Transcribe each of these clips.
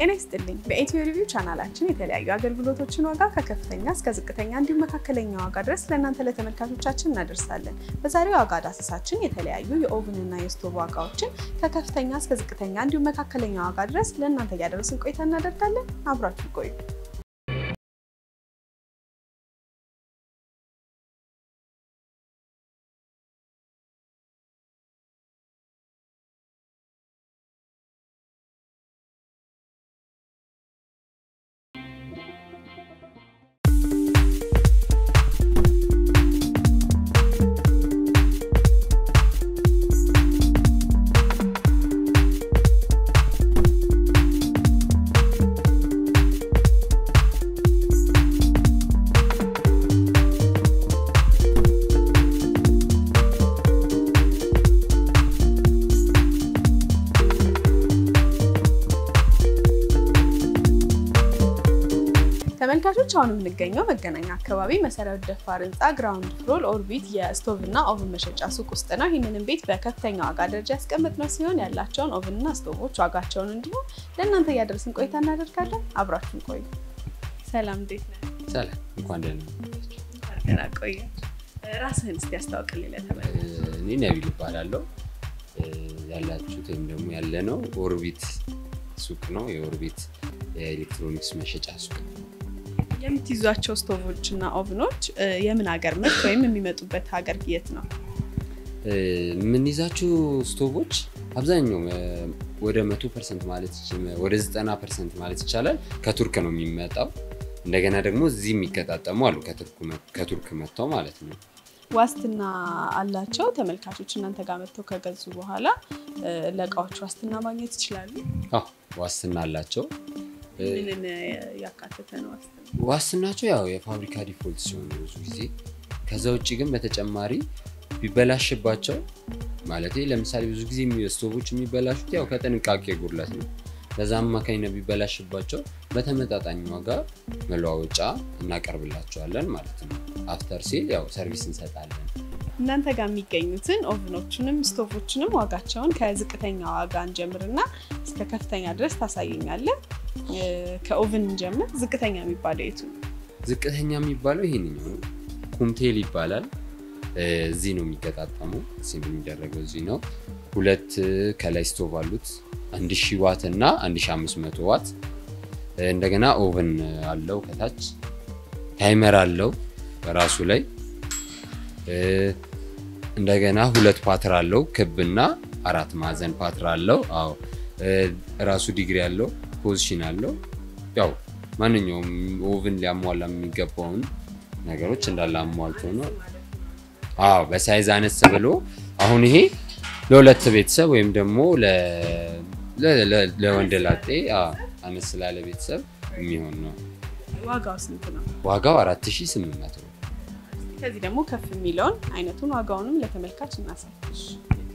ጤና ይስጥልኝ። በኢትዮ ሪቪው ቻናላችን የተለያዩ አገልግሎቶችን ዋጋ ከከፍተኛ እስከ ዝቅተኛ እንዲሁም መካከለኛ ዋጋ ድረስ ለእናንተ ለተመልካቾቻችን እናደርሳለን። በዛሬው ዋጋ ዳሰሳችን የተለያዩ የኦቭንና የስቶቭ ዋጋዎችን ከከፍተኛ እስከ ዝቅተኛ እንዲሁም መካከለኛ ዋጋ ድረስ ለእናንተ እያደረስን ቆይታ እናደርጋለን። አብራችሁ ቆዩ። ተመልካቾች አሁን የምንገኘው መገናኛ አካባቢ መሰረት ደፋር ህንፃ ግራውንድ ፍሎር ኦርቢት የስቶቭ እና ኦቭን መሸጫ ሱቅ ውስጥ ነው። ይህንንም ቤት በከፍተኛ ዋጋ ደረጃ ያስቀመጥነው ሲሆን ያላቸውን ኦቭን እና ስቶቮች ዋጋቸውን እንዲሁም ለእናንተ እያደረስን ቆይታ እናደርጋለን። አብራችሁን ቆዩ። ሰላም፣ እንዴት ነህ? ሰላም እንኳን ደህና ደህና ቆየ። ራስህን እስቲ ያስታውቅልኝ ለተመልካቾች። እኔ ነቢል እባላለሁ። ያላችሁት ወይም ደግሞ ያለነው ኦርቢት ሱቅ ነው። የኦርቢት የኤሌክትሮኒክስ መሸጫ ሱቅ ነው። የምትይዟቸው ስቶቮች እና ኦቭኖች የምን ሀገር ምርት ወይም የሚመጡበት ሀገር የት ነው? የምንይዛቸው ስቶቮች አብዛኛው ወደ መቶ ፐርሰንት ማለት ወደ ዘጠና ፐርሰንት ማለት ይቻላል ከቱርክ ነው የሚመጣው። እንደገና ደግሞ እዚህ የሚገጣጠሙ አሉ ከቱርክ መጥተው ማለት ነው። ዋስትና አላቸው። ተመልካቾች እናንተ ጋር መጥተው ከገዙ በኋላ ለእቃዎች ዋስትና ማግኘት ይችላሉ። አዎ ዋስትና አላቸው። ምንን ያካተተ ነው ዋስትና? ዋስትናቸው ያው የፋብሪካ ዲፎልት ሲሆን ብዙ ጊዜ ከዛ ውጭ ግን በተጨማሪ ቢበላሽባቸው ማለት ለምሳሌ ብዙ ጊዜ ስቶቮች የሚበላሹት ያው ከጥንቃቄ ጉድለት ነው። በዛ አማካኝነት ቢበላሽባቸው በተመጣጣኝ ዋጋ መለዋወጫ እናቀርብላቸዋለን ማለት ነው። አፍተር ሴል ያው ሰርቪስ እንሰጣለን። እናንተ ጋር የሚገኙትን ኦቭኖችንም ስቶቮችንም ዋጋቸውን ከዝቅተኛ ዋጋ እንጀምርና እስከ ከፍተኛ ድረስ ታሳየኛለን። ከኦቭን እንጀምር። ዝቅተኛ የሚባለው የቱ ነው? ዝቅተኛ የሚባለው ይሄንኛው ነው። ኩምቴል ይባላል። እዚህ ነው የሚገጣጠመው። ሴም የሚደረገው እዚህ ነው። ሁለት ከላይ ስቶቭ አሉት 1000 ዋት እና 1500 ዋት። እንደገና ኦቨን አለው ከታች ታይመር አለው በራሱ ላይ እንደገና ሁለት ፓትር አለው ክብና አራት ማዕዘን ፓትር አለው። አዎ ራሱ ዲግሪ አለው ፖዚሽን አለው። ያው ማንኛውም ኦቭን ሊያሟላ የሚገባውን ነገሮች እንዳለ አሟልቶ ነው። አዎ በሳይዝ አነስ ብሎ አሁን ይሄ ለሁለት ቤተሰብ ወይም ደግሞ ለወንድ ላጤ አነስ ላለ ቤተሰብ የሚሆን ነው። ዋጋው ስንት ነው? ዋጋው 4800 ነው። ከዚህ ደግሞ ከፍ የሚለውን አይነቱን ዋጋውንም ለተመልካች እናሳይሽ።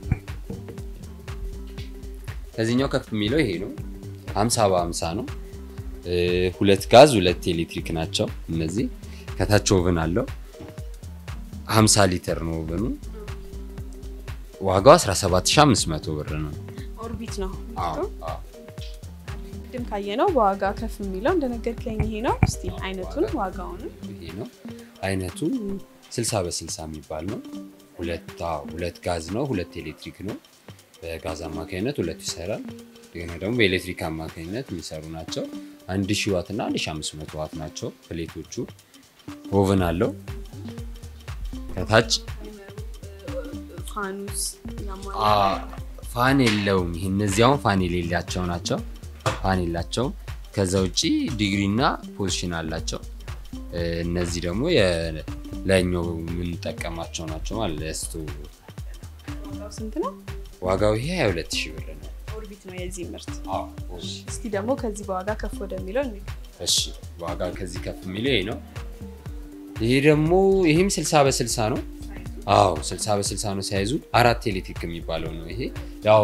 ከዚህኛው ከፍ የሚለው ይሄ ነው። 50 በ50 ነው። ሁለት ጋዝ ሁለት ኤሌክትሪክ ናቸው እነዚህ። ከታች ኦቨን አለው 50 ሊትር ነው ኦቨኑ። ዋጋው 17500 ብር ነው። ኦርቢት ነው። አዎ አዎ። ቅድም ካየነው በዋጋ ከፍ የሚለው እንደነገርከኝ ይሄ ነው። እስቲ አይነቱን ዋጋውንም ይሄ ነው አይነቱ 60 በ60 የሚባል ነው። ሁለት አዎ፣ ሁለት ጋዝ ነው፣ ሁለት ኤሌክትሪክ ነው። በጋዝ አማካኝነት ሁለቱ ይሰራል። እንደገና ደግሞ በኤሌክትሪክ አማካኝነት የሚሰሩ ናቸው። 1000 ዋት እና 1500 ዋት ናቸው ፕሌቶቹ። ኦቨን አለው ከታች ፋኑስ ፋን የለውም። ይህ እነዚህ አሁን ፋን የሌላቸው ናቸው። ፋን የላቸውም። ከዛ ውጭ ዲግሪ እና ፖዚሽን አላቸው። እነዚህ ደግሞ ለኛው የምንጠቀማቸው ናቸው ማለት ለስቱ ዋጋው ስንት ነው? ዋጋው ይሄ 22 ሺህ ብር ነው። ኦርቢት ነው የዚህ ምርት። አዎ እስቲ ደግሞ ከዚህ በዋጋ ከፍ ወደሚለው እንሂድ። እሺ ዋጋ ከዚህ ከፍ የሚለው ይሄ ነው። ይሄ ደግሞ ይህም 60 በ60 ነው። አዎ 60 በ60 ነው ሳይዙ። አራት ኤሌክትሪክ የሚባለው ነው ይሄ። ያው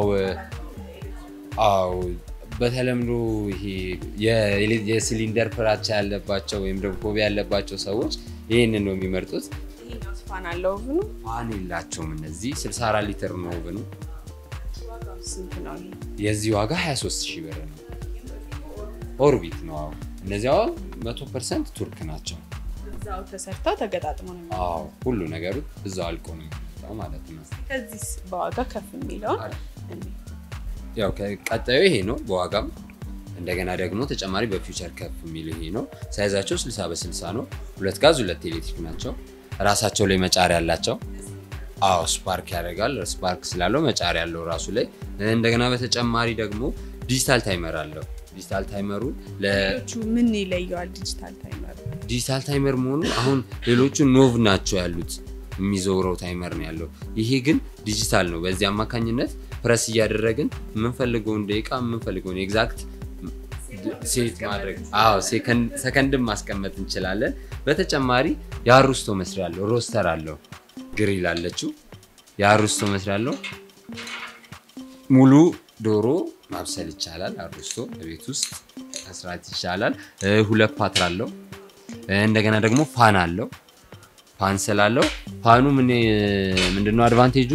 አዎ በተለምዶ ይሄ የሲሊንደር ፍራቻ ያለባቸው ወይም ደግሞ ፎቢያ ያለባቸው ሰዎች ይህንን ነው የሚመርጡት። ይሄኛው ፋን አለው ኦቭኑ። ፋን የላቸውም እነዚህ 64 ሊትር ነው ኦቨኑ። ዋጋው ስንት ነው? ይሄ የዚህ ዋጋ 23 ሺህ ብር ነው። ኦርቢት ነው። አዎ እነዚህ አሁን መቶ ፐርሰንት ቱርክ ናቸው። እዛው ተሰርተው ተገጣጥመው ነው የሚመጡት። አዎ ሁሉ ነገሩ እዛው አልቆ ነው የሚመጣው ማለት ነው። ከዚህ በዋጋ ከፍ የሚለውን እኔ ያው ቀጣዩ ይሄ ነው በዋጋም እንደገና ደግሞ ተጨማሪ በፊውቸር ከፍ የሚል ይሄ ነው። ሳይዛቸው 60 በ60 ነው። ሁለት ጋዝ ሁለት ኤሌክትሪክ ናቸው። ራሳቸው ላይ መጫሪያ ያላቸው። አዎ ስፓርክ ያደርጋል። ስፓርክ ስላለው መጫሪያ ያለው ራሱ ላይ እንደገና በተጨማሪ ደግሞ ዲጂታል ታይመር አለው። ዲጂታል ታይመሩ ሌሎቹ ምን ይለየዋል? ዲጂታል ታይመር ለዲጂታል ታይመር መሆኑ አሁን ሌሎቹ ኖቭ ናቸው ያሉት የሚዘውረው ታይመር ነው ያለው። ይሄ ግን ዲጂታል ነው። በዚህ አማካኝነት ፕረስ እያደረግን የምንፈልገውን ደቂቃ የምንፈልገውን ኤግዛክት ሴት ማድረግ አዎ ሰከንድን ማስቀመጥ እንችላለን። በተጨማሪ የአሩስቶ መስሪያ አለው፣ ሮስተር አለው፣ ግሪል አለችው። የአሩስቶ መስሪያ አለው። ሙሉ ዶሮ ማብሰል ይቻላል። አሩስቶ በቤት ውስጥ መስራት ይቻላል። ሁለት ፓትር አለው። እንደገና ደግሞ ፋን አለው። ፋን ስላለው ፋኑ ምን ምንድነው አድቫንቴጁ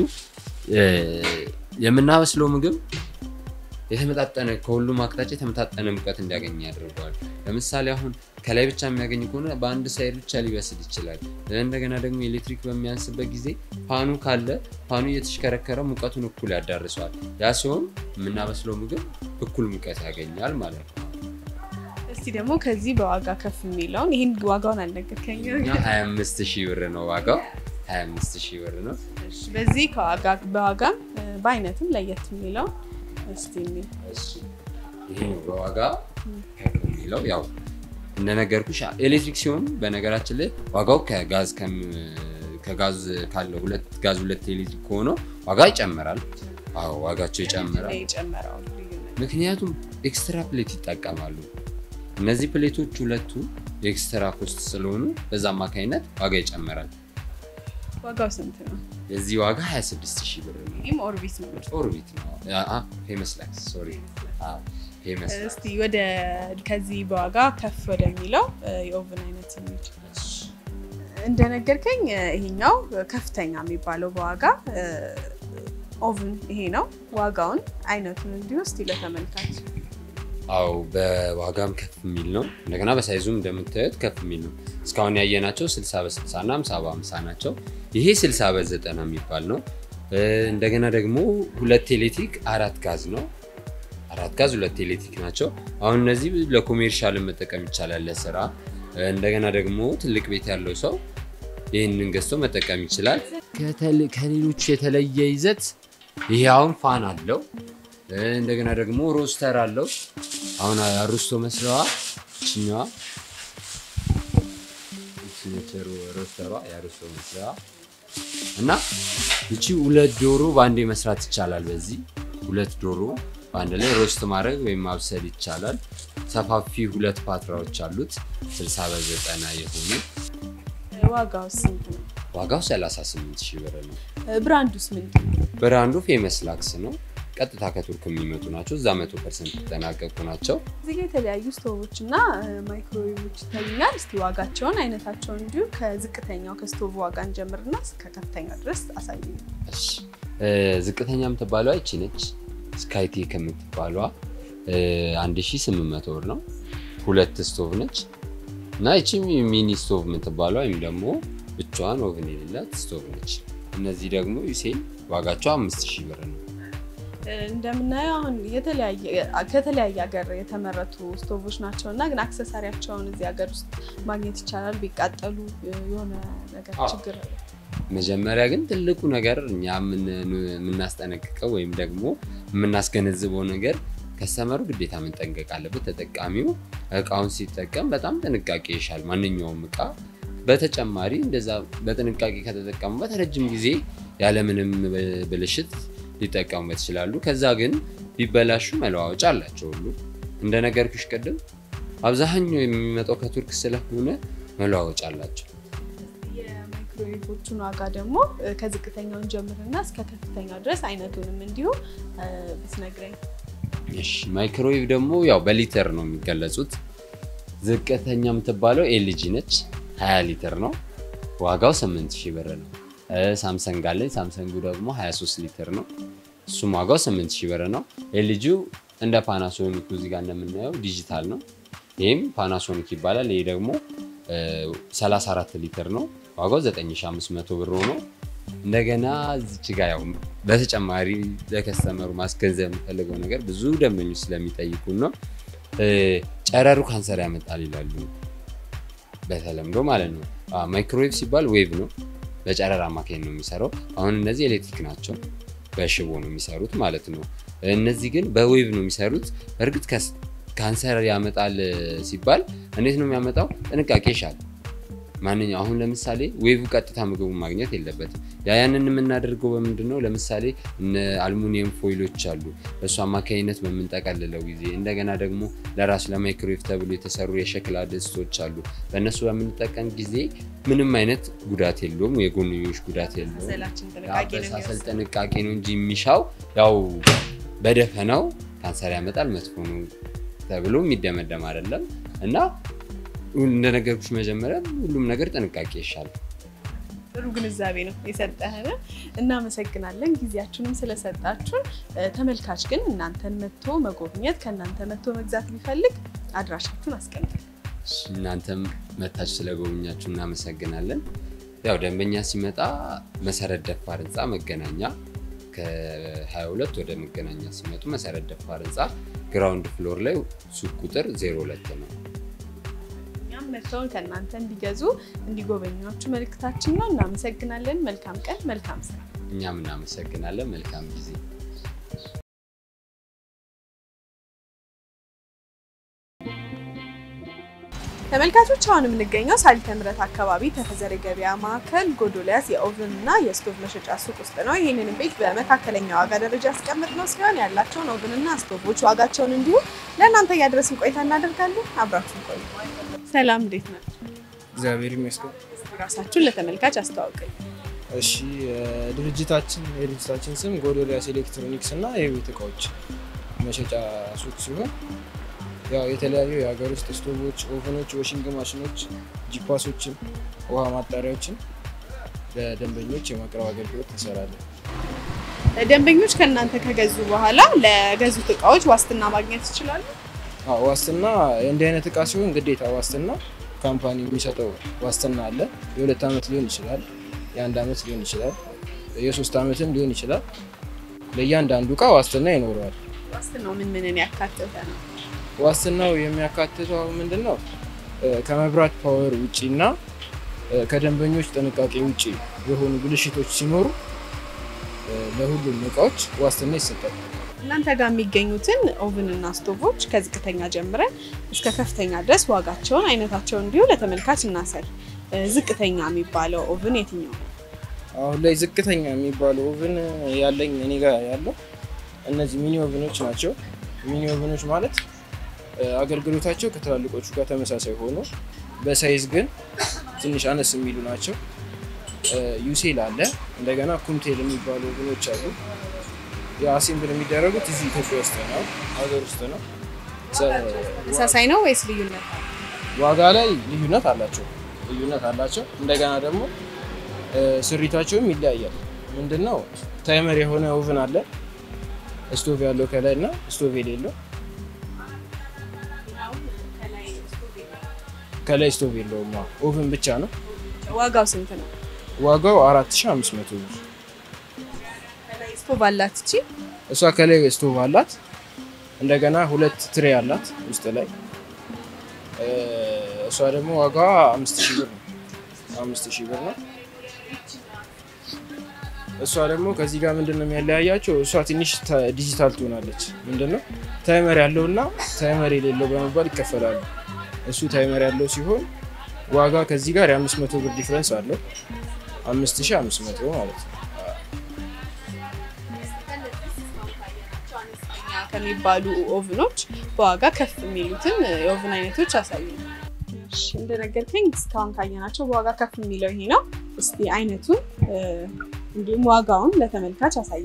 የምናበስለው ምግብ የተመጣጠነ ከሁሉም አቅጣጫ የተመጣጠነ ሙቀት እንዲያገኝ ያደርገዋል። ለምሳሌ አሁን ከላይ ብቻ የሚያገኝ ከሆነ በአንድ ሳይድ ብቻ ሊበስል ይችላል። እንደገና ደግሞ ኤሌክትሪክ በሚያንስበት ጊዜ ፋኑ ካለ ፋኑ እየተሽከረከረ ሙቀቱን እኩል ያዳርሰዋል። ያ ሲሆን የምናበስለው ምግብ እኩል ሙቀት ያገኛል ማለት ነው። እስቲ ደግሞ ከዚህ በዋጋ ከፍ የሚለውን ይህን ዋጋውን አልነገርከኝም። እኛ 25 ሺህ ብር ነው ዋጋው። 25 ሺህ ብር ነው። እሺ፣ በዚህ ከዋጋ በዋጋም በአይነትም ለየት የሚለው እስቲ የሚል ይሄ ነው በዋጋ ከፍ የሚለው ያው እንደነገርኩሽ ኤሌክትሪክ ሲሆን በነገራችን ላይ ዋጋው ከጋዝ ከጋዝ ካለው ሁለት ጋዝ ሁለት ኤሌክትሪክ ከሆነ ዋጋ ይጨምራል። አዎ ዋጋቸው ይጨምራል። የጨመረው ልዩነት ምክንያቱም ኤክስትራ ፕሌት ይጠቀማሉ። እነዚህ ፕሌቶች ሁለቱ የኤክስትራ ኮስት ስለሆኑ በዛ አማካኝነት ዋጋ ይጨምራል። ዋጋው ስንት ነው? የዚህ ዋጋ 26 ሺህ ብር ነው። ይህም ኦርቢት ነው። ኦርቢት ነው። ፌመስ ላክስ ሶሪ ፌመስ እስቲ ወደ ከዚህ በዋጋ ከፍ ወደሚለው የኦቭን አይነት የሚል እንደነገርከኝ ይሄኛው ከፍተኛ የሚባለው በዋጋ ኦቭን ይሄ ነው። ዋጋውን አይነቱን እንዲሁ እስቲ ለተመልካች አው በዋጋም ከፍ የሚል ነው። እንደገና በሳይዙም እንደምታዩት ከፍ የሚል ነው። እስካሁን ያየናቸው 60 በ60 እና 50 በ50 ናቸው። ይሄ 60 በ90 የሚባል ነው። እንደገና ደግሞ ሁለት ኤሌክትሪክ አራት ጋዝ ነው። አራት ጋዝ ሁለት ኤሌክትሪክ ናቸው። አሁን እነዚህ ለኮሜርሻል መጠቀም ይቻላል ለስራ። እንደገና ደግሞ ትልቅ ቤት ያለው ሰው ይህንን ገዝቶ መጠቀም ይችላል። ከሌሎቹ የተለየ ይዘት ይሄ አሁን ፋን አለው። እንደገና ደግሞ ሮስተር አለው። አሁን አሩስቶ መስሪያዋ ችኛዋ ሮስተሯ የአሩስቶ መስሪያዋ እና እቺ ሁለት ዶሮ በአንዴ መስራት ይቻላል። በዚህ ሁለት ዶሮ በአንድ ላይ ሮስት ማድረግ ወይም ማብሰል ይቻላል። ሰፋፊ ሁለት ፓትራዎች አሉት 60 በዘጠና የሆኑ ዋጋው ስንት ነው? ዋጋው 38 ሺህ ብር ነው። ብራንዱስ ምንድን ነው? ብራንዱ ፌመስ ላክስ ነው። ቀጥታ ከቱርክ የሚመጡ ናቸው። እዛ መቶ ፐርሰንት የተጠናቀቁ ናቸው። እዚህ ጋ የተለያዩ ስቶቮች እና ማይክሮዌቮች ይታዩኛል። እስቲ ዋጋቸውን፣ አይነታቸውን እንዲሁ ከዝቅተኛው ከስቶቭ ዋጋ እንጀምርና እስከ ከፍተኛው ድረስ አሳዩ። እሺ ዝቅተኛ የምትባለዋ ይቺ ነች። ስካይቲ ከምትባሏ 1800 ብር ነው። ሁለት ስቶቭ ነች እና ይቺ ሚኒ ስቶቭ የምትባሏ ወይም ደግሞ ብቻዋን ኦቭን የሌላት ስቶቭ ነች። እነዚህ ደግሞ ዩሴን ዋጋቸው 5000 ብር ነው። እንደምናየው አሁን ከተለያየ ሀገር የተመረቱ ስቶቮች ናቸው እና ግን አክሰሳሪያቸውን እዚህ ሀገር ውስጥ ማግኘት ይቻላል። ቢቃጠሉ የሆነ ነገር ችግር አለ። መጀመሪያ ግን ትልቁ ነገር እኛ የምናስጠነቅቀው ወይም ደግሞ የምናስገነዝበው ነገር ከስተመሩ ግዴታ መጠንቀቅ አለበት። ተጠቃሚው እቃውን ሲጠቀም በጣም ጥንቃቄ ይሻል ማንኛውም እቃ። በተጨማሪ እንደዛ በጥንቃቄ ከተጠቀሙበት ረጅም ጊዜ ያለምንም ብልሽት ሊጠቀሙበት ይችላሉ። ከዛ ግን ቢበላሹ መለዋወጫ አላቸው ሁሉ እንደነገርኩሽ ቅድም አብዛኛው የሚመጣው ከቱርክ ስለሆነ መለዋወጫ አላቸው። የማይክሮዌቮቹን ዋጋ ደግሞ ከዝቅተኛውን ጀምርና እስከ ከፍተኛው ድረስ አይነቱንም እንዲሁ ብትነግረኝ። እሺ ማይክሮዌቭ ደግሞ ያው በሊተር ነው የሚገለጹት። ዝቅተኛ የምትባለው ኤልጂ ነች 20 ሊትር ነው። ዋጋው 8000 ብር ነው። ሳምሰንግ አለኝ። ሳምሰንጉ ደግሞ 23 ሊትር ነው። እሱም ዋጋው 8000 ብር ነው። ኤልጂው እንደ ፓናሶኒክ እዚህ ጋር እንደምናየው ዲጂታል ነው። ይህም ፓናሶኒክ ይባላል። ይህ ደግሞ 34 ሊትር ነው። ዋጋው 9500 ብር ሆኖ እንደገና እዚች ጋ ያው በተጨማሪ ለከስተመሩ ማስገንዘብ የምፈልገው ነገር ብዙ ደንበኞች ስለሚጠይቁን ነው። ጨረሩ ካንሰር ያመጣል ይላሉ በተለምዶ ማለት ነው። ማይክሮዌቭ ሲባል ዌቭ ነው፣ በጨረር አማካኝ ነው የሚሰራው። አሁን እነዚህ ኤሌክትሪክ ናቸው፣ በሽቦ ነው የሚሰሩት ማለት ነው። እነዚህ ግን በዌቭ ነው የሚሰሩት። እርግጥ ካንሰር ያመጣል ሲባል እንዴት ነው የሚያመጣው? ጥንቃቄ ይሻል። ማንኛው አሁን ለምሳሌ ዌቭ ቀጥታ ምግቡን ማግኘት የለበትም። ያ ያንን የምናደርገው በምንድን ነው? ለምሳሌ አልሙኒየም ፎይሎች አሉ። በእሱ አማካኝነት በምንጠቀልለው ጊዜ እንደገና ደግሞ ለራሱ ለማይክሮዌቭ ተብሎ የተሰሩ የሸክላ ድስቶች አሉ። በእነሱ በምንጠቀም ጊዜ ምንም አይነት ጉዳት የለውም፣ የጎንዮሽ ጉዳት የለውም። አበሳሰል ጥንቃቄ ነው እንጂ የሚሻው ያው በደፈናው ካንሰር ያመጣል መጥፎ ነው ተብሎ የሚደመደም አይደለም እና እንደነገርኩሽ መጀመሪያ ሁሉም ነገር ጥንቃቄ ይሻላል። ጥሩ ግንዛቤ ነው የሰጠህን፣ እናመሰግናለን ጊዜያችሁንም ስለሰጣችሁን። ተመልካች ግን እናንተን መጥቶ መጎብኘት ከእናንተ መጥቶ መግዛት ቢፈልግ አድራሻችሁን አስቀምጣል። እናንተም መታችሁ ስለጎብኛችሁ እናመሰግናለን። ያው ደንበኛ ሲመጣ መሰረት ደፋር ህንፃ መገናኛ ከ22 ወደ መገናኛ ሲመጡ መሰረት ደፋር ህንፃ ግራውንድ ፍሎር ላይ ሱቅ ቁጥር 02 ነው። መጥተውን ከእናንተ እንዲገዙ እንዲጎበኟችሁ መልእክታችን ነው። እናመሰግናለን። መልካም ቀን፣ መልካም ስራ። እኛም እናመሰግናለን። መልካም ጊዜ። ተመልካቾች አሁን የምንገኘው ሳሊተ ምሕረት አካባቢ ተፈዘረ ገበያ ማዕከል ጎዶልያስ የኦቭን እና የስቶቭ መሸጫ ሱቅ ውስጥ ነው። ይህንን ቤት በመካከለኛ ዋጋ ደረጃ ያስቀምጥነው ሲሆን ያላቸውን ኦቭን እና ስቶቮች ዋጋቸውን እንዲሁ ለእናንተ እያደረስን ቆይታ እናደርጋለን። አብራችሁን ቆዩ። ሰላም፣ እንዴት ነው? እግዚአብሔር ይመስገን። ራሳችሁን ለተመልካች አስተዋውቀኝ። እሺ ድርጅታችን የድርጅታችን ስም ጎዶልያስ ኤሌክትሮኒክስ እና የቤት እቃዎች መሸጫ ሱቅ ሲሆን ያው የተለያዩ የሀገር ውስጥ ስቶቮች፣ ኦቨኖች፣ ዋሽንግ ማሽኖች፣ ጂፓሶችን፣ ውሃ ማጣሪያዎችን ለደንበኞች የማቅረብ አገልግሎት እንሰራለን። ደንበኞች ከእናንተ ከገዙ በኋላ ለገዙት እቃዎች ዋስትና ማግኘት ይችላሉ? አዎ፣ ዋስትና እንዲህ አይነት እቃ ሲሆን ግዴታ ዋስትና ካምፓኒ የሚሰጠው ዋስትና አለ። የሁለት ዓመት ሊሆን ይችላል፣ የአንድ ዓመት ሊሆን ይችላል፣ የሶስት ዓመትም ሊሆን ይችላል። ለእያንዳንዱ እቃ ዋስትና ይኖረዋል። ዋስትናው ምን ምንን ያካተተ ነው? ዋስትናው የሚያካትተው ምንድን ነው? ከመብራት ፓወር ውጪ እና ከደንበኞች ጥንቃቄ ውጪ የሆኑ ብልሽቶች ሲኖሩ ለሁሉም እቃዎች ዋስትና ይሰጣል። እናንተ ጋር የሚገኙትን ኦቭን እና ስቶቮች ከዝቅተኛ ጀምረን እስከ ከፍተኛ ድረስ ዋጋቸውን፣ አይነታቸውን እንዲሁ ለተመልካች እናሳይ። ዝቅተኛ የሚባለው ኦቭን የትኛው ነው? አሁን ላይ ዝቅተኛ የሚባለው ኦቭን ያለኝ እኔ ጋር ያለው እነዚህ ሚኒ ኦቭኖች ናቸው። ሚኒ ኦቭኖች ማለት አገልግሎታቸው ከትላልቆቹ ጋር ተመሳሳይ ሆኖ በሳይዝ ግን ትንሽ አነስ የሚሉ ናቸው። ዩሴል አለ። እንደገና ኩምቴል የሚባሉ ኦቭኖች አሉ። የአሴምብል የሚደረጉት እዚህ ኢትዮጵያ ውስጥ ነው፣ ሀገር ውስጥ ነው። ተመሳሳይ ነው ወይስ ልዩነት አለ? ዋጋ ላይ ልዩነት አላቸው ልዩነት አላቸው። እንደገና ደግሞ ስሪታቸውም ይለያያል። ምንድነው ታይመር የሆነ ኦቭን አለ ስቶቭ ያለው ከላይ እና ስቶቭ የሌለው ከላይ ስቶቭ የለውም። ኦቭን ብቻ ነው። ዋጋው ስንት ነው? ዋጋው 4500 ብር። ስቶቭ አላት እቺ። እሷ ከላይ ስቶቭ አላት። እንደገና ሁለት ትሬ አላት ውስጥ ላይ። እሷ ደግሞ ዋጋዋ 5000 ብር ነው። 5000 ብር ነው። እሷ ደግሞ ከዚህ ጋር ምንድነው የሚያለያያቸው? እሷ ትንሽ ዲጂታል ትሆናለች። ምንድነው ታይመር ያለውና ታይመር የሌለው በመባል ይከፈላሉ። እሱ ታይመር ያለው ሲሆን ዋጋ ከዚህ ጋር የ500 ብር ዲፍረንስ አለው። 5500 ማለት ነው። ከሚባሉ ኦቭኖች በዋጋ ከፍ የሚሉትን የኦቭን አይነቶች አሳዩ። እንደነገርከኝ እስካሁን ካየናቸው በዋጋ ከፍ የሚለው ይሄ ነው። እስቲ አይነቱን እንዲሁም ዋጋውን ለተመልካች አሳይ።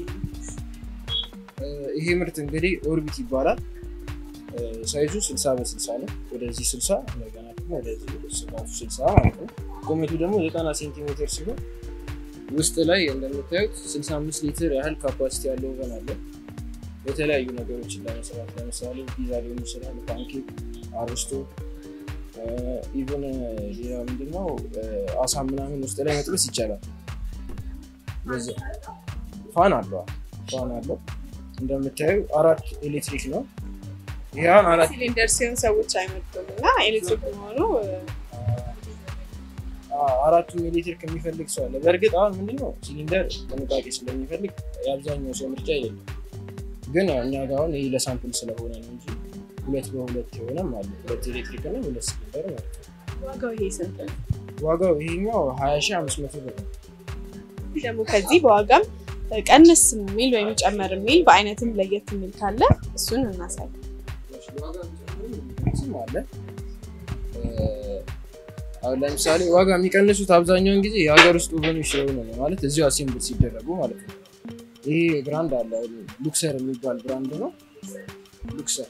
ይሄ ምርት እንግዲህ ኦርቢት ይባላል። ሳይዙ 60 በ60 ነው። ወደዚህ 60 እንደገና ደግሞ ወደዚህ ስፋቱ 60 ማለት ነው። ቁመቱ ደግሞ 90 ሴንቲሜትር ሲሆን ውስጥ ላይ እንደምታዩት 65 ሊትር ያህል ካፓሲቲ ያለው ኦቨን አለ። የተለያዩ ነገሮችን ለመስራት ለምሳሌ ፒዛ ሊሆን ይችላል፣ ፓንኬክ፣ አርስቶ ኢቨን ሌላ ምንድነው አሳ ምናምን ውስጥ ላይ መጥበስ ይቻላል። በዚህ ፋን አለው ፋን አለው እንደምታዩ አራት ኤሌክትሪክ ነው። ይህን አራት ሲሊንደር ሲሆን ሰዎች አይመጡም እና ኤሌክትሪክ መሆኑ አራቱም ኤሌክትሪክ የሚፈልግ ሰው አለ። በእርግጥ አሁን ምንድነው ሲሊንደር ጥንቃቄ ስለሚፈልግ የአብዛኛው ሰው ምርጫ አይደለም። ግን እኛ ጋር አሁን ይህ ለሳምፕል ስለሆነ ነው እንጂ ሁለት በሁለት የሆነም አለ። ሁለት ኤሌክትሪክ እና ሁለት ሲሊንደር ማለት ነው። ዋጋው ይሄ ስንት ነው? ዋጋው ይሄኛው ሀያ ሺህ አምስት መቶ ብር ነው። ደግሞ ከዚህ በዋጋም ቀንስ የሚል ወይም ጨመር የሚል በአይነትም ለየት የሚል ካለ እሱን እናሳይ። ስም አለ አሁን ለምሳሌ ዋጋ የሚቀንሱት አብዛኛውን ጊዜ የሀገር ውስጥ ኦቨኖች ስለሆነ ነው፣ ማለት እዚሁ አሴምብል ሲደረጉ ማለት ነው። ይሄ ብራንድ አለ ሉክሰር የሚባል ብራንድ ነው። ሉክሰር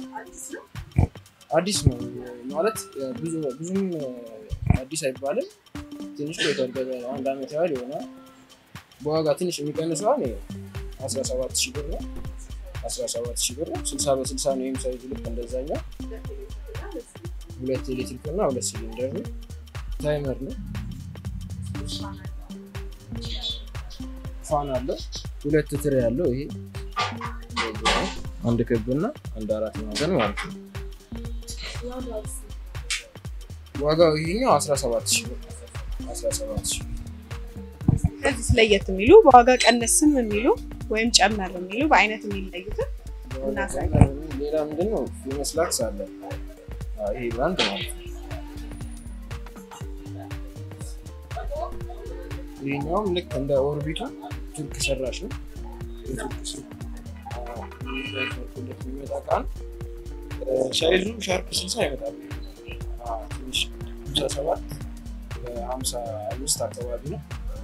አዲስ ነው ማለት ብዙ- ብዙም አዲስ አይባልም። ትንሽ ቆይቷል። ገበያ አንድ አመት ያህል ይሆናል። በዋጋ ትንሽ የሚቀንሱ አሁን ይሄ 17 ሺህ ብር ነው። 17 ሺህ ብር ነው። 60 በ60 ነው። ይህም ሳይዙ ልክ እንደዛኛው ሁለት ኤሌክትሪክ እና ሁለት ሲሊንደር ነው። ታይመር ነው። ፋን አለው። ሁለት ትሪ ያለው ይሄ አንድ ክብ እና አንድ አራት ማዕዘን ማለት ነው። ዋጋው ይሄኛው 17 ሺህ ብር 17 ሺህ ብር። ከዚህ ለየት የሚሉ በዋጋ ቀነስም የሚሉ ወይም ጨመር የሚሉ በአይነት የሚለዩትን እናሳይ። ሌላ ምንድን ነው ፌመስ ላክስ አለ። አዎ፣ ይሄ ብራንድ ማለት ነው። ይሄኛውም ልክ እንደ ኦርቢቱ ቱርክ ሰራሽ ነው። የቱርክ ስ- አዎ፣ ሁለት የሚመጣ እቃ ነው። ሳይዙ ሻርፕ ስልሳ ይመጣል። አዎ፣ ትንሽ ሃምሳ ሰባት ሃምሳ አምስት አካባቢ ነው።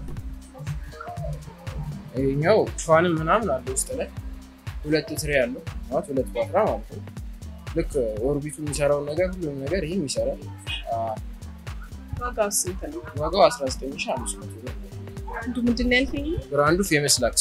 ይሄኛው ፋንም ምናምን አለ ውስጥ ላይ ሁለት ትሪ ያለው ማለት ሁለት ቋጥራ ማለት ነው። ልክ ኦርቢቱ የሚሰራውን ነገር ሁሉም ነገር ይህም ይሰራል። አዎ፣ ዋጋው ስንት ነው? ዋጋው 19500 ብር ነው። አንዱ ምንድን ነው ያልከኝ? ብራንዱ ፌመስ ላክስ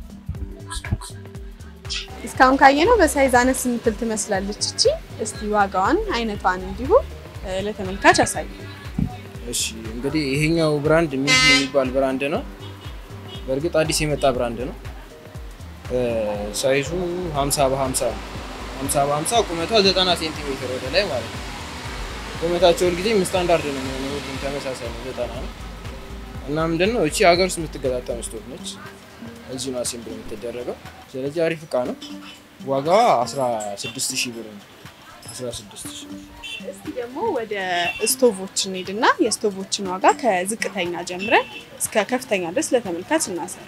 እስካሁን ካየነው በሳይዝ አነስ የምትል ትመስላለች እቺ። እስቲ ዋጋዋን አይነቷን እንዲሁ እ፣ ለተመልካች አሳይ። እሺ እንግዲህ ይሄኛው ብራንድ ሚጊ የሚባል ብራንድ ነው። በእርግጥ አዲስ የመጣ ብራንድ ነው። እ፣ ሳይዙ 50 በ50 ነው። 50 በ50 ቁመቷ 90 ሴንቲሜትር ወደ ላይ ማለት ነው። ቁመታቸው ሁልጊዜም ስታንዳርድ ነው የሚሆነው፣ ሁሉም ተመሳሳይ ነው፣ 90 ነው። እና ምንድን ነው እቺ ሀገር ውስጥ የምትገጣጠም ስቶቭ ነች። እዚህ ነው አሴምብል የምትደረገው። ስለዚህ አሪፍ እቃ ነው። ዋጋዋ 16 ሺህ ብር ነው። 16 ሺህ ብር እስቲ ደግሞ ወደ ስቶቮች እንሂድና የስቶቮችን ዋጋ ከዝቅተኛ ጀምረን እስከ ከፍተኛ ድረስ ለተመልካች እናሳይ።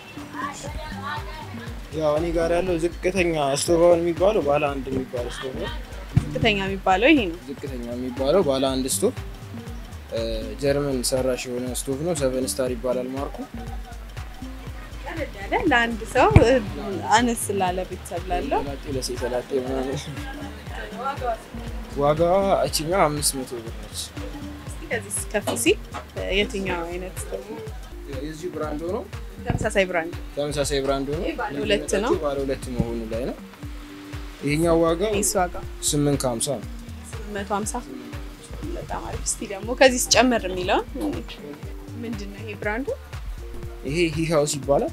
ያው እኔ ጋር ያለው ዝቅተኛ ስቶቭ የሚባለው ባለ አንድ የሚባለው ስቶቭ ነው። ዝቅተኛ የሚባለው ይሄ ነው። ዝቅተኛ የሚባለው ባለ አንድ ስቶቭ እ፣ ጀርመን ሰራሽ የሆነ ስቶቭ ነው። ሰቨን ስታር ይባላል ማርኩ። ቀለል ያለ ለአንድ ሰው እ፣ አነስ ላለ ቤተሰብ ላለው ላጤ ለሴት ላጤ ምናምን ዋጋዋ እችኛው አምስት መቶ ብር ነች። እስቲ ከዚህ ከፍ ሲል እ፣ የትኛው አይነት ስቶቭ ነው? የዚሁ ብራንድ ሆኖ ተመሳሳይ ብራንድ ተመሳሳይ ብራንድ ሆኖ ይሄ ባለ ሁለት ነው። ባለ ሁለት መሆኑ ላይ ነው። ይሄኛው ዋጋው ይስ ዋጋ ስምንት ከሀምሳ ነው። 150 በጣም አሪፍ። እስቲ ደግሞ ከዚህ ስጨምር የሚለውን ምንድን ነው ይሄ ብራንዱ? ይሄ ሂ ሃውስ ይባላል።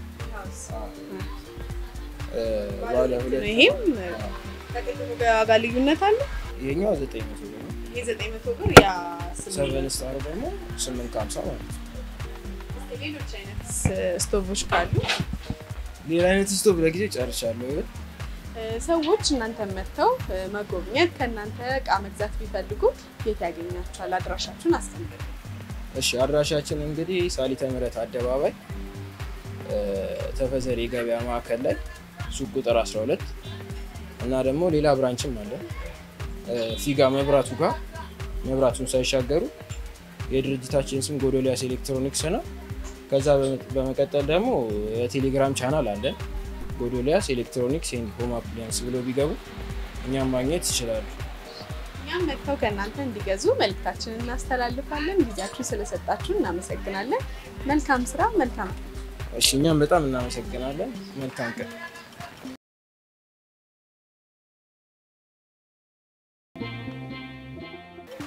እ፣ ባለ ሁለት ይሄም ከቅድሙ በዋጋ ልዩነት አለ። ይሄኛው ዘጠኝ መቶ ብር ነው። ይሄ 900 ብር ያ ሰቨን ስታር ደግሞ ስምንት ከሀምሳ ማለት ነው። ሌሎች አይነት ስቶቮች ካሉ ሌላ አይነት ስቶቭ ለጊዜው ጨርሻለሁ። ግን እ፣ ሰዎች እናንተን መጥተው እ፣ መጎብኘት ከእናንተ እቃ መግዛት ቢፈልጉ የት ያገኛቸዋል? አድራሻችሁን አስቀምጡ። እሺ አድራሻችን እንግዲህ ሳሊተ ምሕረት አደባባይ እ፣ ተፈዘሪ የገበያ ማዕከል ላይ ሱቅ ቁጥር 12 እና ደግሞ ሌላ ብራንችም አለ እ፣ ፊጋ መብራቱ ጋር መብራቱን ሳይሻገሩ የድርጅታችን ስም ጎዶሊያስ ኤሌክትሮኒክስ ነው። ከዛ በመ- በመቀጠል ደግሞ የቴሌግራም ቻናል አለን ጎዶሊያስ ኤሌክትሮኒክስ ኤንድ ሆም አፕሊያንስ ብለው ቢገቡ እኛም ማግኘት ይችላሉ። እኛም መጥተው ከእናንተ እንዲገዙ መልእክታችንን እናስተላልፋለን። ጊዜያችሁ ስለሰጣችሁ እናመሰግናለን። መልካም ስራ፣ መልካም እሺ እኛም በጣም እናመሰግናለን። መልካም ቀን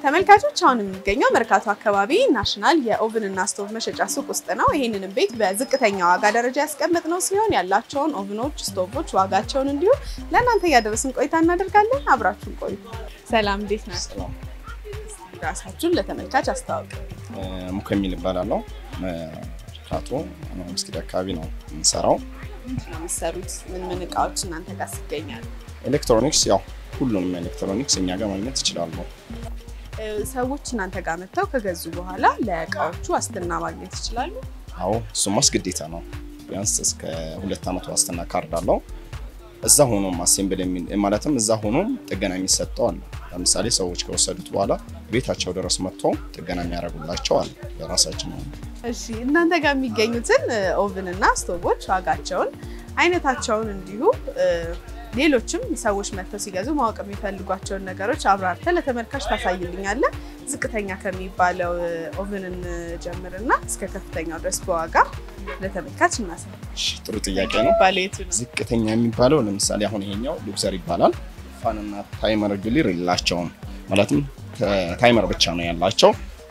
ተመልካቾች አሁን የሚገኘው መርካቶ አካባቢ ናሽናል የኦቭን እና ስቶቭ መሸጫ ሱቅ ውስጥ ነው። ይህንንም ቤት በዝቅተኛ ዋጋ ደረጃ ያስቀመጥነው ሲሆን ያላቸውን ኦቭኖች፣ ስቶቮች ዋጋቸውን እንዲሁም ለእናንተ እያደረስን ቆይታ እናደርጋለን። አብራችሁን ቆዩ። ሰላም፣ እንዴት ናቸው? ራሳችሁን ለተመልካች አስተዋውቅ። ሙከሚል ይባላለሁ። መርካቶ መስጊድ አካባቢ ነው የምንሰራው። ምንድን ነው የምትሰሩት? ምን ምን እቃዎች እናንተ ጋር ይገኛሉ? ኤሌክትሮኒክስ ያው ሁሉንም ኤሌክትሮኒክስ እኛ ጋር ማግኘት ይችላሉ። ሰዎች እናንተ ጋር መጥተው ከገዙ በኋላ ለእቃዎቹ ዋስትና ማግኘት ይችላሉ? አዎ እሱማስ ግዴታ ነው። ቢያንስ እስከ ሁለት ዓመት ዋስትና ካርድ አለው። እዛ ሆኖም አሴምብል ማለትም እዛ ሆኖም ጥገና የሚሰጠው አለ። ለምሳሌ ሰዎች ከወሰዱት በኋላ ቤታቸው ድረስ መጥተው ጥገና የሚያደርጉላቸው አለ። የራሳችን ነው። እሺ እናንተ ጋር የሚገኙትን ኦቭን እና ስቶቮች ዋጋቸውን፣ አይነታቸውን እንዲሁ ሌሎችም ሰዎች መጥተው ሲገዙ ማወቅ የሚፈልጓቸውን ነገሮች አብራርተህ ለተመልካች ታሳይልኛለህ። ዝቅተኛ ከሚባለው ኦቭንን ጀምርና እስከ ከፍተኛው ድረስ በዋጋ ለተመልካች እናሳይ። እሺ፣ ጥሩ ጥያቄ ነው። ባለ የቱ ነው? ዝቅተኛ የሚባለው ለምሳሌ አሁን ይሄኛው ሉክሰር ይባላል። ፋንና ታይመር ግሊር የላቸውም። ማለትም ታይመር ብቻ ነው ያላቸው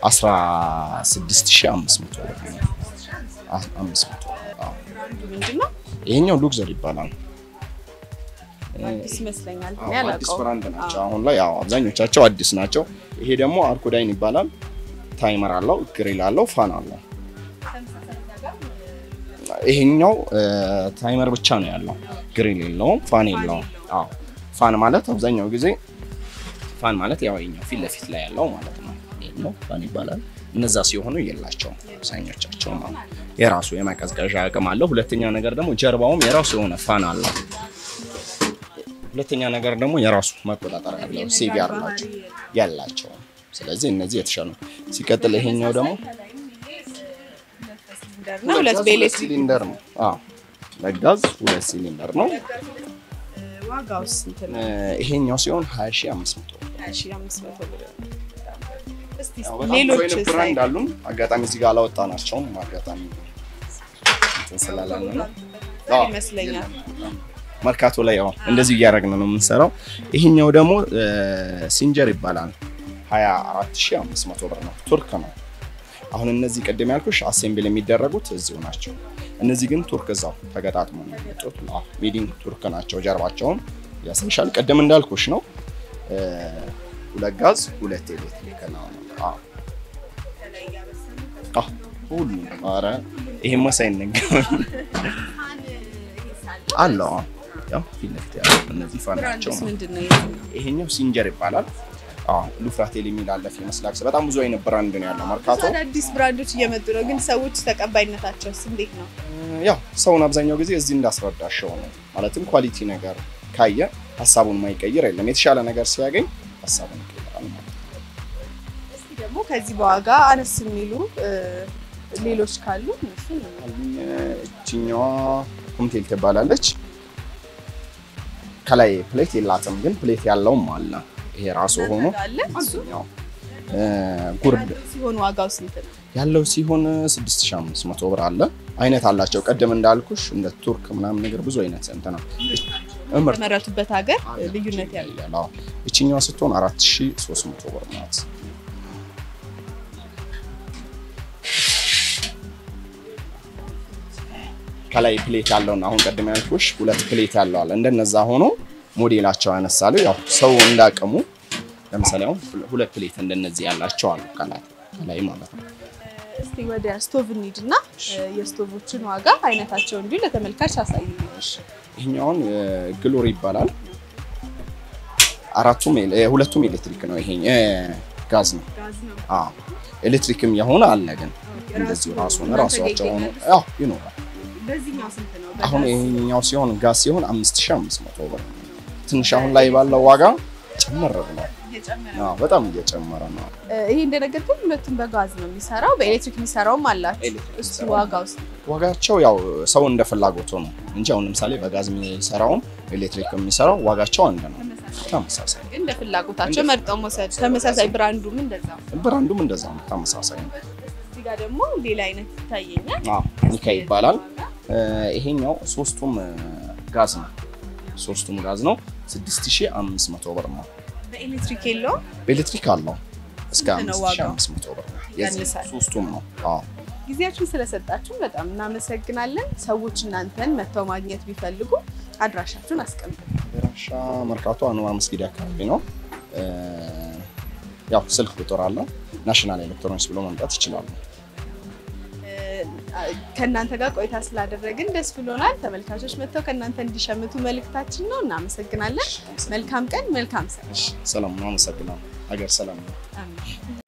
16500 ብር ነው። 500 አዎ። ምንድን ነው? ይሄኛው ሉክዘር ይባላል። አዲስ ይመስለኛል። አዎ፣ እኔ አዲስ አላውቀውም። ብራንድ ናቸው። አሁን ላይ ያው አብዛኞቻቸው አዲስ ናቸው። ይሄ ደግሞ አርኮዳይን ይባላል። ታይመር አለው፣ ግሪል አለው፣ ፋን አለው። ይሄኛው ታይመር ብቻ ነው ያለው፣ ግሪል የለውም፣ ፋን የለውም። አዎ ፋን ማለት አብዛኛው ጊዜ ፋን ማለት ያው ይኸኛው ፊት ለፊት ላይ ያለው ማለት ነው። ይሄኛው ፋን ይባላል። እነዛ ሲሆኑ የላቸውም አብዛኞቻቸው ማለት ነው። የራሱ የማቀዝቀዣ አቅም አለው። ሁለተኛ ነገር ደግሞ ጀርባውም የራሱ የሆነ ፋን አለው። ሁለተኛ ነገር ደግሞ የራሱ መቆጣጠር ያለው ሴቪ ያላቸው ያላቸው። ስለዚህ እነዚህ የተሻሉ ነው። ሲቀጥል ይሄኛው ደግሞ እና ሁለት በኤሌክትሪክ ሲሊንደር ነው። አዎ ለጋዝ ሁለት ሲሊንደር ነው። ዋጋውስ ስንት ነው? ይሄኛው ሲሆን 20500 ብር። ሀያ ሺህ አምስት መቶ ብር። እስቲ ያው በጣም ብዙ ሌሎች አይነት ብራንድ አሉን። አጋጣሚ እዚህ ጋር አላወጣናቸውም። አጋጣሚ እንትን ስላለን ነው። አዎ፣ ይመስለኛል። መርካቶ ላይ ያው እንደዚህ እያደረግን ነው የምንሰራው። ይሄኛው ደግሞ ሲንጀር ይባላል 24500 ብር ነው። ቱርክ ነው። አሁን እነዚህ ቅድም ያልኩሽ አሴምብል የሚደረጉት እዚሁ ናቸው። እነዚህ ግን ቱርክ እዛው ተገጣጥሞ ነው የሚመጡት። አዎ ሚዲንግ ቱርክ ናቸው። ጀርባቸውን ያሳይሻል። ቅድም እንዳልኩሽ ነው። ሁለት ጋዝ ሁለት ኤሌክትሪክ ነው። አዎ አዎ ሁሉ ኧረ ይሄማ ሳይነገር አለው። አዎ ያው ፊት ለፊት ያለው እነዚህ ፋን ናቸው። ብራንድስ ምንድን ነው? የትኛው? ይሄኛው ሲንጀር ይባላል። አዎ ሉፍራቴል የሚል አለ፣ ፌመስ ላክስ በጣም ብዙ አይነት ብራንድ ነው ያለው መርካቶ። አዳዲስ ብራንዶች እየመጡ ነው፣ ግን ሰዎች ተቀባይነታቸውስ እንዴት ነው? ያው ሰውን አብዛኛው ጊዜ እዚህ እንዳስረዳሸው ነው። ማለትም ኳሊቲ ነገር ካየ ሀሳቡን ማይቀይር የለም። የተሻለ ነገር ሲያገኝ ሀሳቡን ይቀይራል ማለት ነው። እስቲ ደግሞ ከዚህ በዋጋ አነስ የሚሉ እ፣ ሌሎች ካሉ እነሱን አሉኝ። እችኛዋ ኮምቴል ትባላለች። ከላይ ፕሌት የላትም፣ ግን ፕሌት ያለውም አለ። ይሄ ራሱ ሆኖ አለ እሱ እዚህኛው እ፣ ጉርድ ሲሆን ዋጋው ስንት ነው? ያለው ሲሆን 6500 ብር አለ። አይነት አላቸው። ቀደም እንዳልኩሽ እንደ ቱርክ ምናምን ነገር ብዙ አይነት እንትና እምር የተመረቱበት ሀገር ልዩነት ያለው ያለው እችኛዋ ስትሆን 4300 ብር ናት። ከላይ ፕሌት ያለውና አሁን ቀደም ያልኩሽ ሁለት ፕሌት ያለው አለ። እንደነዛ ሆኖ ሞዴላቸው ያነሳሉ። ያው ሰው እንዳቅሙ ለምሳሌ አሁን ሁለት ፕሌት እንደነዚህ ያላቸው አሉ ከላይ ከላይ ማለት ነው። እስቲ ወደ ስቶቭ እንሂድ እና የስቶቮችን ዋጋ አይነታቸው እንዲሁ ለተመልካች አሳይ። ይሄኛውን ግሎሪ ይባላል። አራቱም ኤሌ- እ፣ ሁለቱም ኤሌክትሪክ ነው። ይሄ እ፣ ጋዝ ነው። አዎ ኤሌክትሪክም የሆነ አለ ግን እንደዚሁ ራሱን ራሷቸው ሆኖ ያው ይኖራል። በዚህኛው ስንት ነው? አሁን ይሄኛው ሲሆን ጋዝ ሲሆን 5500 ብር ነው። ትንሽ አሁን ላይ ባለው ዋጋ ጨመር ብሏል። አዎ በጣም እየጨመረ ነው። ይሄ እንደነገርኩህ ሁለቱም በጋዝ ነው የሚሰራው፣ በኤሌክትሪክ የሚሰራው አላቸው። ኤሌክትሪክ እስቲ የሚሰራው ዋጋው ውስጥ ዋጋቸው ያው ሰው እንደ ፍላጎቱ ነው እንጂ አሁን ለምሳሌ በጋዝ የሚሰራውም ኤሌክትሪክ የሚሰራው ዋጋቸው አንድ ነው። ተመሳሳይ እንደ ፍላጎታቸው መርጠው መውሰድ። ተመሳሳይ ብራንዱም እንደዛ። ብራንዱም እንደዛ ነው። ተመሳሳይ ነው። እዚህ ጋር ደግሞ ሌላ አይነት ይታየኛል። አዎ ኒካ ይባላል። እ፣ ይሄኛው ሶስቱም እ፣ ጋዝ ነው። ሶስቱም ጋዝ ነው። 6500 ብር ነው። በኤሌክትሪክ የለውም። በኤሌክትሪክ አለው እስከ ስንት ነው ዋጋው? 5500 ብር ነው። የዚህ ያንሳል። ሶስቱም ነው። አዎ ጊዜያችሁን ስለሰጣችሁን በጣም እናመሰግናለን። ሰዎች እናንተን መጥተው ማግኘት ቢፈልጉ አድራሻችሁን አስቀምጡ። አድራሻ መርካቶ አንዋር መስጊድ አካባቢ ነው። እ፣ ያው ስልክ ቁጥር አለ። ናሽናል ኤሌክትሮኒክስ ብሎ መምጣት ይችላሉ። ከእናንተ ጋር ቆይታ ስላደረግን ደስ ብሎናል። ተመልካቾች መጥተው ከእናንተ እንዲሸምቱ መልእክታችን ነው። እናመሰግናለን። መልካም ቀን፣ መልካም ስራ። ሰላም ነው። አመሰግናለሁ። ሀገር ሰላም ነው። አሜን።